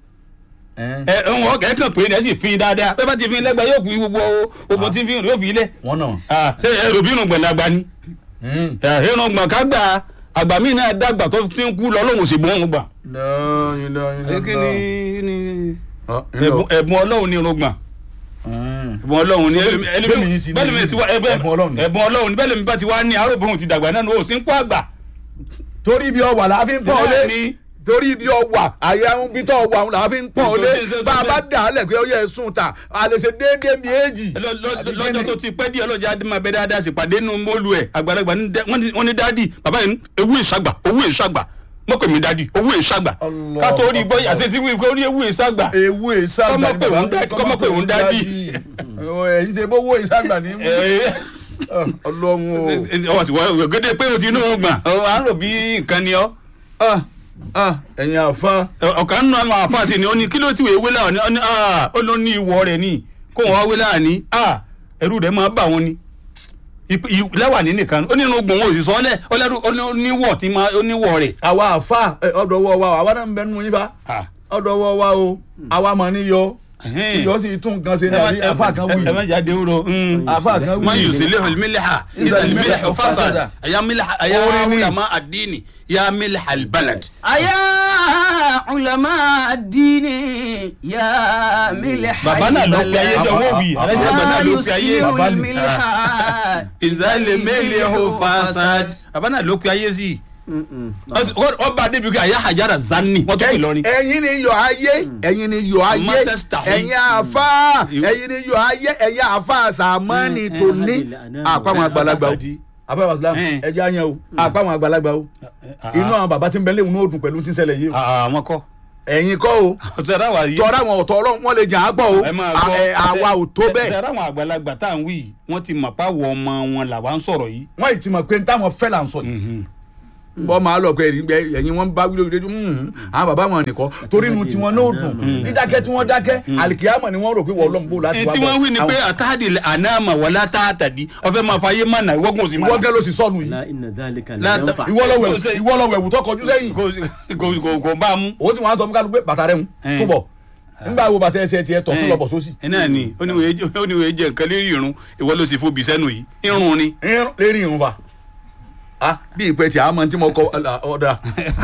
ẹ wọn ẹ kàn pé ẹ sì fi dáadáa bẹ́ẹ̀ bá ti fi lẹ́gbẹ̀ẹ́ yóò fi gbogbo gbogbo tí fi yóò fi ilẹ̀ wọ́n náà. Ah, ṣé ẹ rò bí irun gbọ̀n dàgbà ni irun gbọ̀n ká gbà àgbà míì náà dàgbà tó fi ń kú lọ lóhùn sí gbọ̀n gbà. lọ́yìn lọ́yìn kí ni ni lọ́yìn. ẹ̀bùn ẹ̀bùn ọlọ́run ní irun gbọ̀n ẹ̀bùn ọlọ́run ní bẹ́ẹ̀ ni yìí ti ní bẹ́ẹ̀ mi ti wá ẹ̀bùn ẹ̀bùn Ọlọ́run ni. ẹ̀bùn ọlọ́run ní bẹ́ẹ̀ mi bá ti wá ní arúgbó ti dàgbà náà ní òsín kó àgbà. torí ibi ọwà la fi ń pọ́n ọ lé Bẹ́ẹ̀ni. torí ibi ọwà àyà ń bí tọ́ ọwà la fi ń pọ́n ọ lé Bẹ́ẹ̀ni, bẹ́ẹ̀ni. bá a bá dà á lẹ̀ pé ó yẹ sùn ta a lè ṣe déédéé bí èjì. Lọ- lọ- lọ́jọ́ tó ti pẹ́ díẹ̀ lọ́jà adé máa bẹ dáadáa sí pàdé nu mọ́lù ẹ̀ àgbàlagbà ní dẹ́- wọ́n ní- wọ́n ní dáàdì bàbá yẹn ewu ìṣàgbà owó ìṣàgbà mọ́pẹ̀ mi dáàdì owó ìṣàgbà Allah. ká tó rí bọ́ àti tí wíwí ó ní ewu ìṣàgbà ewu ìsàgbà Kọ́mọ pé òun dá- kọ́mọ pé òun dádì. ẹ̀yin ṣe bówó ìsàgbà ní mú ọlọ́run o. ọwọ́ sì wọ́n gẹ́gẹ́ pé o ti inú gbọ̀n ọ à ń rò bí nǹkan ni ọ́ Ah, ah, ẹ̀yin àfa ọ̀kan nínú àwọn àfáàsì ni ó ní kí ló ti wèé wé láàní ó ní ah, ó ló ní ìwọ rẹ̀ ni kó wọn wá wé láàní ah, ẹrú rẹ̀ máa bà wọn ni Ip- i- lẹ́wà ní nìkan ó ní irun gbọ̀n wọn ò sì sọ ọ́ lẹ̀ ó lẹ́rú ó ní- ó níwọ̀ tí máa ó níwọ̀ rẹ̀ àwa àfa ẹ, ọ̀dọ̀ wọ wa o, àwa náà ń bẹ nínú yín fa Ah. ọ̀dọ̀ wọ wa o àwa mọ̀ ní yọ Ẹhẹ́n. iyọ̀ sì tún nǹkan ṣe ní àbí àfa kan wù ẹ má yìí jáde wúro àfa kan wù man yìí. yusilihu almilha Iza iza almilhu almilhu fasada fasada. ya milha ya Orin ni. ulama ad-dini ya milha albalad أيا علماء الدين يا ملح bàbá náà ló pe ayé jọ wọ́n wì alájà àgbà náà ló pe ayé يسير bàbá ni. الملح iza almilhu fasad bàbá náà ló pe ayé sí ọba débi ká àyà hajara zanni wọ́n tó pè lọ́rin ẹ̀yin ni yọ ayé ẹ̀yin ni yọ ayé Mọ́tẹ́sítà. ẹ̀yin àfa ẹ̀yin ni yọ ayé ẹ̀yin àfa sàmánì tòní àpamọ́ àgbàlagbà o àfa wàsílám Eh. ẹ̀jẹ̀ àyàn o àpamọ́ àgbàlagbà o inú àwọn bàbá tí ń bẹ léwu ní òdùn pẹ̀lú tí ń ṣẹlẹ̀ yìí o àwọn kọ́ ẹ̀yin kọ́ o ọ̀tọ̀ ẹ̀rọ àwọn yìí tọ́ra àwọn ọ̀tọ̀ ọlọ́run wọ́n lè jà á gbọ́ o ẹ máa À- gbọ́ ẹ, àwa ò tó bẹ́ẹ̀ ẹ̀rọ àwọn àgbàlagbà tá à ń wí yìí wọ́n ti mọ̀ páwọ̀ ọmọ wọn làwa ń sọ̀rọ̀ yìí wọ́n ì ti mọ̀ pé n táwọn fẹ́ là ń sọ yìí bọ́ máa lọ pé ẹ̀yin ẹ̀yin wọn bá wílé ojú àwọn bàbá wọn nìkan torí inú tiwọn náà dùn dídákẹ́ tí wọ́n dákẹ́ àlìkìyàmọ̀ ni wọ́n rò pé wọ́n lọ́n bò láti èyí wá tí bọ̀. wọ́n wí ni pé Àwọn- àtàdì ànáàmà wọlá tààtàdì ọ̀fẹ́ máa fàyè mọ̀nà ìwọ́gùn sí ìwọ mọ̀nà. gẹ́ ló sì sọnù yìí la inna dhalika La la yanfa. ìwọ lọ wẹ̀wù Kò sí- ìwọ lọ wẹ̀wù tó kọjú sẹ́yìn kò kò kò kò bá a mú. òun sì wọn á sọ fún kálukú pé bàtà rẹ̀ ń Eh. túbọ̀ nígbà wo bàtà ẹsẹ̀ tiẹ̀ tọ̀ fún lọ́bọ̀ sósì ẹ náà ni ó ní wòye jẹ ó ní wòye jẹ nǹkan lérí irun ìwọ ló sì fobi sẹ́nu yìí irun ni. Irun- lérí irun fa ah bí ìpẹ́ tí a máa tí mo kọ ọ̀dà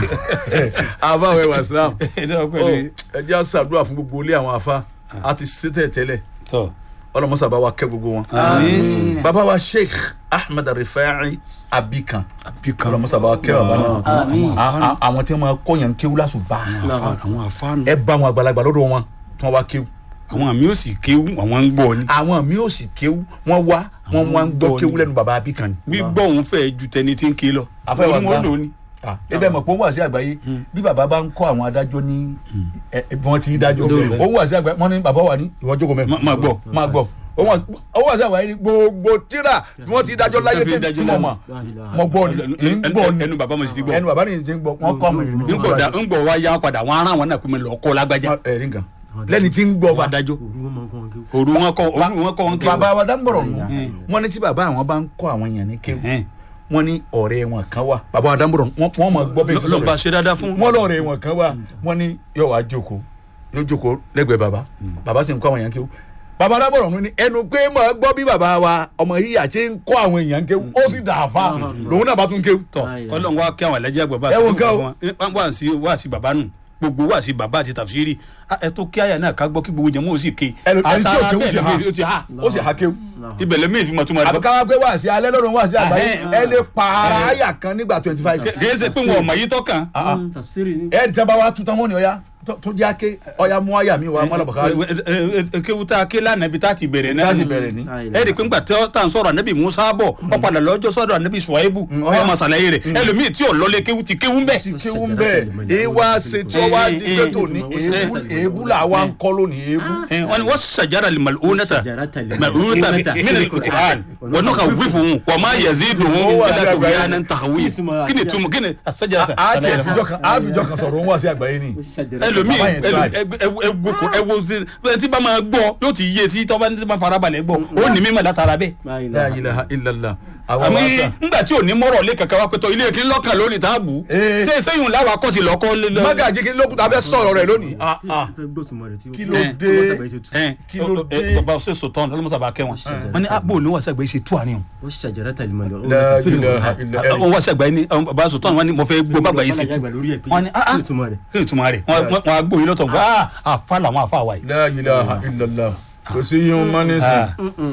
àbáwẹ̀ wà islam ẹni ọpẹ Ó, ni ẹ jẹ́ àṣàdúrà fún gbogbo ilé àwọn afa a ti ṣètẹ̀ tẹ́lẹ̀ tọ ọlọmọsà bá wa kẹ́ gbogbo wọn. àmín bàbá wa sheikh ahmed rifai abikan àbí kan ọlọmọsà bá wa kẹ́ bàbá náà Àmín. A- a- àwọn tí wọn máa kọyàn kéwú lásùbà àwọn àfáànù ẹ bá àwọn àgbàlagbà lọ́dọ̀ wọn tí wọn wá kéwú àwọn àmì ò sì kéwú àwọn ń gbọ́ ni àwọn mi ò sì kéwú wọn wá wọn wá ń gbọ́ gbọ́ kéwú ni. lẹ́nu bàbá abikan ni. gbígbọ́ òun fẹ́ ju tẹni tí ń ké lọ Àfẹ́ wa Orí wọn gbá. lò ní. ebe mọ̀ pé ó wà sí àgbáyé bí bàbá bá ń kọ́ àwọn adájọ́ ní ẹ- ẹ- bí wọ́n ti ń dájọ́ Bẹ́ẹ̀. ó wà sí àgbáyé wọ́n ní bàbá wà ní ìwọ jókòó mẹ́fà Má- máa gbọ́. máa gbọ́ ó wà ó wà sí àgbáyé ní gbogbo tíra bí wọ́n ti dájọ́ láyé Tẹ́ fi tẹ́ dájọ́ tí mo mọ̀ mọ̀ gbọ́ ni ń gbọ́ ni ẹnu bàbá mo sì ti gbọ́ ẹnu bàbá ni ti ń gbọ́ wọ́n kọ́ ọmọ yẹn ń gbọ́ da- ń gbọ́ wa yá padà wọn ará wọn náà pé mi lọ kọ́ lágbájá ẹ̀rí nǹkan lẹ́ni tí ń gbọ́ wà fa dájọ́ òru wọn máa ń kọ́ wọn kí. òru wọn kọ́ òru wọn kọ́ wọn kéwú bàbá wa dáńbọ̀rọ̀ nù Mm. wọ́n ní tí bàbá àwọn bá ń kọ́ àwọn yẹn ní kéwù Ẹn. wọ́n ní ọ̀rẹ́ wọn kan wà bàbá wa dáńbọ̀rọ̀ wọ́n wọ́n mọ̀ gbọ́ bẹ́ẹ̀ tí lọ́ba sọ̀rọ̀ ṣe dáadáa fún wọ́n lọ́ọ̀rẹ́ wọn kan wà wọ́n ní yóò wá jókòó yóò jókòó lẹ́gbẹ̀ẹ́ bàbá bàbá sì ń kọ́ àwọn èèyàn kéwú bàbá dábọ̀rọ̀ wọn ni ẹnu pé mọ̀ gbọ́ bí bàbá wa ọmọ yìí àti ń kọ́ àwọn èèyàn kéwú ó sì dà á fa lòun náà bá tún kéwú. tọ Ọlọ́run wa kí àwọn ẹlẹjẹ gbọ bá Ẹ wo nǹkan o. wọn wá sí wá sí bàbá nù gbogbo wá sí bàbá àti tàfsírì Ah, ẹ tó kí àyà náà ká gbọ́ kí gbogbo jẹmọ ò sì ké ẹnu ẹni tí ò kéwú bẹ́ẹ̀ sì ha ló ti ha ó sì ha kéwú. ibẹ̀ lẹ́mí ìfimọ̀ tó máa àbí dọ́ ká wá gbé wá sí alẹ́ lọ́dún wá sí àgbáyé Ahẹ́. ẹ lè pààrà àyà kan nígbà twenty five. kì í ṣe pé wọn ò mọ̀ yìí tọ́kàn Mm, tafsiri ni. ẹ ẹ tẹ́ bá wa tuntun wọn ni ọya tó- tó jẹ́ ake ọya mú àyà mi wá mọ́lá bàkárì. kéwu tá a ké lánàá ibi tá a ti bẹ̀rẹ̀ náà láti bẹ̀rẹ̀ ni. ẹ rí i pé ńgbà tí tá à ń sọ̀rọ̀ ànábì musa bọ̀ ọ padà lọ́jọ́ sọ́dọ̀ ànábì suwaibu Mm, ọ̀yá. ọmọ sàlàyé rẹ̀ ẹlòmíì tí ò lọlé kéwu ti kéwu ń bẹ̀. ti kéwú ń bẹ̀ ẹ wá ṣe tí wọ́n wá di pé tòní èébú èébú là wá ń kọ́ lónìí èébú. Eh, wọ́n ní wọ́n sàjára lè màlúùnẹ́ta Shajarata lil- màlúùnẹ́ta Mal'unata. mílẹ̀ kùkàn wọ́n ní ka wífù wọn wọ́n máa yẹ zi dùn Ó wọn wà ní yàrá tó àgbáyé. yà ní tàwí kí ni túmọ̀ kí ni sàjára a ti ẹ̀fíjọ́ kan a fìjọ́ kan sọ̀rọ̀ òun wá sí àgbáyé ni. Shajarata- ẹlòmíì Bàbá yẹn ẹlò- try. ẹ- ẹ- ẹ wo kò- ẹ wo ṣe ẹ tí bá máa gbọ́ yóò ti yé sí tọ́ba ní bá farabalẹ̀ gbọ́ ó ní mímọ̀ látara bẹ́ẹ̀. La ilaha la ilaha illallah. àwọn àmì wá sà. ńgbà tí ò ní mọ́rọ̀ lé kankan wá pẹ́tọ́ ilé kí lọ́kàn lórí táàbù Eh. ṣé sẹ́yìn làwọn akọ́sí lọ́kọ́ lé lọ. mágàjì kí lókùtà fẹ́ sọ̀rọ̀ rẹ̀ lónìí. Ah, ah. Fẹ́ gbọ́ tuma rẹ̀ tí ó- Kí ló Eh. dé? Ọmọ tàbí ṣe tú. ẹ Kí ló ẹ dé? bàbá ṣe sòtọ́n ọlọ́mọsàbà kẹwọn wọn ni àbò ní wàṣẹ àgbáyé ṣe tú àníyàn Ó Shajarata lil mal'unata la fil ilaha Qur'an. illallah. wọn wàṣẹ àgbáyé ni àwọn bàbá sòtọ́n wọn ni mo fẹ́ gbọ́ bàgbà yìí sí Fọlá tú yàgbà lórí ẹ̀ pé wọn ni ah kí ah ni tuma rẹ̀? kí ni túmọ̀ rẹ̀ wọn wọn á gbóyin lọ́tọ̀ nǹkan ah àfa làwọn àfa wa yìí. la ilaha illallah. kò sí yín mọ́ nísìn. Ah.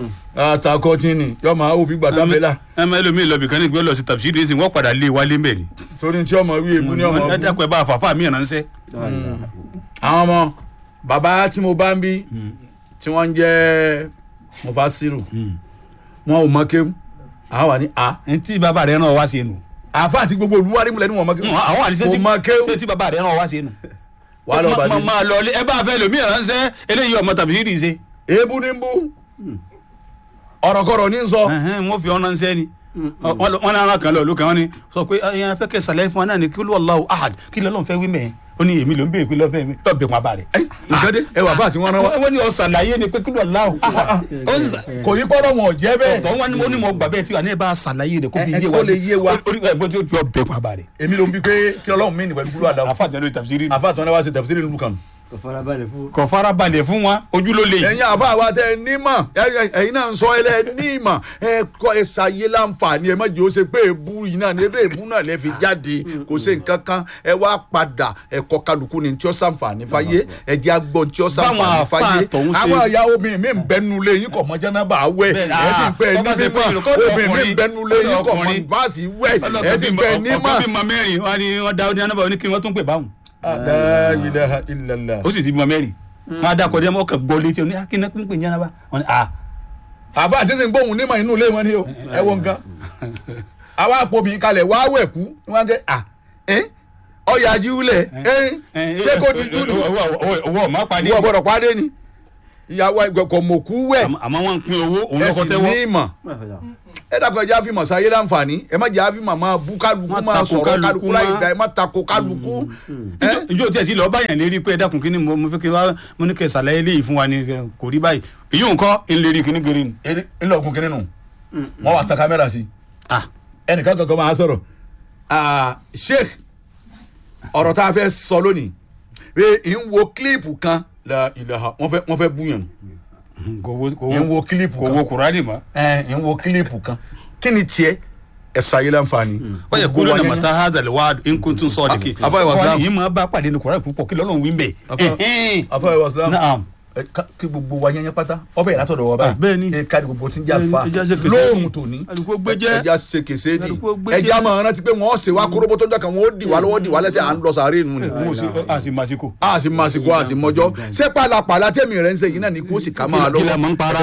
àtàkọ́ tí ni yọ máa wò bí gbàdá bẹ́là ẹ mọ ẹlòmíì lọ bìkan ní ìgbẹ́ lọ sí tàbí ṣídìí sí wọ́n padà lé wálé mbẹ̀ ni. torí tí ọmọ wí èbú ní ọmọ ẹ bú. dákun ẹ bá àfàfà mí ránṣẹ́. La ilaha- àwọn ọmọ bàbá tí mo bá ń bí tí wọ́n ń jẹ́ mufasiru wọn ò mọ kéwù àwọn wà ní a ẹ tí bàbá rẹ náà wá sí inú. àfa àti gbogbo olúwarí mu lẹ́nu wọn mọ kéwù àwọn àdìsẹ́ kò mọ kéwù ṣé tí bàbá rẹ náà wá sí inú. wà á lọ Ma- bàdé ma- máa lọ ilé ẹ bá fẹ́ lòmíì ránṣẹ́ eléyìí ọmọ tàbí ṣídìí ṣe. èébú ní bú ọ̀rọ̀kọ̀rọ̀ ní sọ Ẹhẹ́n, wọ́n fi ọ̀nà ṣẹ́ ni wọ́n lọ- wọ́n ní ara kan lọ olùkọ́ wọn ni sọ pé ẹ̀yàn afẹ́ kẹ́ sàlẹ̀ fún wa náà ni kí Allahu ahad kí lọ́lọ́run fẹ́ wí mẹ́ẹ̀ ó ní èmi ló ń béèrè pé lọ́fẹ́ mi yóò bẹ̀ wọn bá rẹ̀. Ẹ́, nǹkan dé ẹ wà fún àti wọn rán wa wọ́n ní ọ̀sàlàyé ni pé kí Allahu ahad ó sì sà- kò yí pọ́nrọ́ wọn ò jẹ́ bẹ́ẹ̀ tọ́ wọn ni mo ní mo gbà bẹ́ẹ̀ tí wà ní ẹ bá sàlàyé rẹ̀ kó fi Ẹ- ẹ yé kó wa lè yé wa. orí ẹ̀ bó ti yọ bẹ̀ wọn bá rẹ̀. èmi ló ń bi pé kí ọlọ́run mí ní pẹ̀lú kúrò àdáwọ̀ àfa àtẹnudẹ tafsiri àfa àti wọn wá sí tẹ̀físírì nílùú kan Kò farabalẹ̀ fún. kò fara balẹ̀ fún wọn ojú ló lè. ẹ̀yin àfa àwa tẹ nímọ̀ ẹ- ẹ- ẹ̀yin náà ń sọ ẹ lẹ́ nímọ̀ ẹ kọ́ ẹ ṣàyé láǹfààní ẹ má jẹ́ ó ṣe pé èbú yìí náà ní ebe èbú náà lẹ́ fi jáde kò ṣe nǹkan kan ẹ wá padà ẹ kọ́ kálukú ní tí ó ṣàǹfààní fáyé ẹ jẹ́ agbọ́n tí ó ṣàǹfààní Báwọn àfáà fáyé tọ̀hún ṣe- àwọn ìyàwó mi mi ń bẹnu lé yín kọ̀ mọ́ jẹ́nàbà wẹ̀ Bẹ́ẹ̀, ẹ sì ń pẹ́ ah, ní bọ́ bá ṣe pé mímọ́ olùkọ́ obìnrin mi ń ọkùnrin, bẹnu lé yín kọ̀ mọ́ ọkùnrin. ìfásí wẹ̀ ẹ sì ń pẹ́ ní ọkọ mọ́. bímọ mẹ́rin wọn ni wọn da ọdún anábàá ní kí wọn tún pè báwọn. La ilaha illallah. ó sì ti bímọ mẹ́rin wọn á dákọ̀ dé wọn kàn gbọ́ létí oní akínà ń pè ní anábàá wọn ni ah àbá àti sìn gbóhùn nímọ̀ inú ilé wọn ni o ẹ wo nǹkan àwa àpò mi kalẹ̀ wá wẹ̀ kú wọn kẹ́ à ẹ́ ọyà ajíwúlẹ̀ ẹ́ ṣé kò ní júlù owó ọmọ pàdé ìwọ gbọdọ̀ pàdé ni ìyàwó ẹgbẹ̀kọ̀ mọ̀kú wẹ̀ Àmọ́- àmọ́ wọn ń pín owó òun ẹ lọkọ sì tẹ́wọ́ ní ìmọ̀ ẹ dàpọ̀ ẹ jẹ́ àfihàn sáyé láǹfààní ẹ má jẹ́ àfihàn máa bú kálukú Má máa tako sọ̀rọ̀ kálukú kálukú láì má- dá ẹ má tako kálukú. ẹ njó tí ẹ ti lọ báyàn lérí pé ẹ dákun kí ni mo mo fẹ́ kí wá mo ní kẹ́ ṣàlàyé léyìí fún wa ni kẹ́- kò rí báyìí èyí ń kọ́ ń lérí kíní gírí ni. ẹ ńlọ òkun kínní nù wọn wà tán kámẹ́rà sí ah ẹnìkan kankan máa sọ̀rọ̀ Ah, sheikh ọ̀rọ̀ tá a fẹ́ sọ lónìí pé ń wo kílíìpù kan la ilaha wọ́n fẹ́ wọ́n fẹ́ búyàn kò wo kò ń wo wo kílíìpù kò kan wo kùránì mọ́. ẹ ń wo kílíìpù kan kí ni tiẹ̀ ẹ ṣayé láǹfààní. wọ́n yẹ kó Gbogbo wa lónà yẹn mọ̀tá hazard wá nkúntún sọ́ọ̀dìkì Ah, àfọwọ́ ìwà Islam. yìí máa bá pàdé ní kùrẹ́ púpọ̀ kí lọ́lọ́run wí ń bẹ̀. Àfọwọ́- àfọwọ́ ìwà Islam. naam ẹ ká- kí gbogbo wa yẹn pátá ọbẹ̀ yìí látọ̀dọ̀ wa Ah, bẹ́ẹ̀ ni. ẹ kárí gbogbo tí ń jà Bẹ́ẹ̀ ni, fa ẹja ṣe kèsè lóòrùn dì. tòní Àdúgbò gbé jẹ́. ẹja ṣe kèsè dì Àdúgbò gbé ẹja jẹ́. máa rántí pé wọ́n ṣe wá kóróbó tó ń jọkàn wọ́n ó dì wá lọ́wọ́ dì wá lẹ́sẹ̀ à ń lọ sàárè nù ni mo sì a sì máa ṣe kò. a sì máa sìnkú a sì mọjọ́ ṣé pàlàpàlà tẹ̀mí rẹ̀ ń ṣe yìí náà ni kó sì ká máa Kí la lọ́wọ́ máa ń para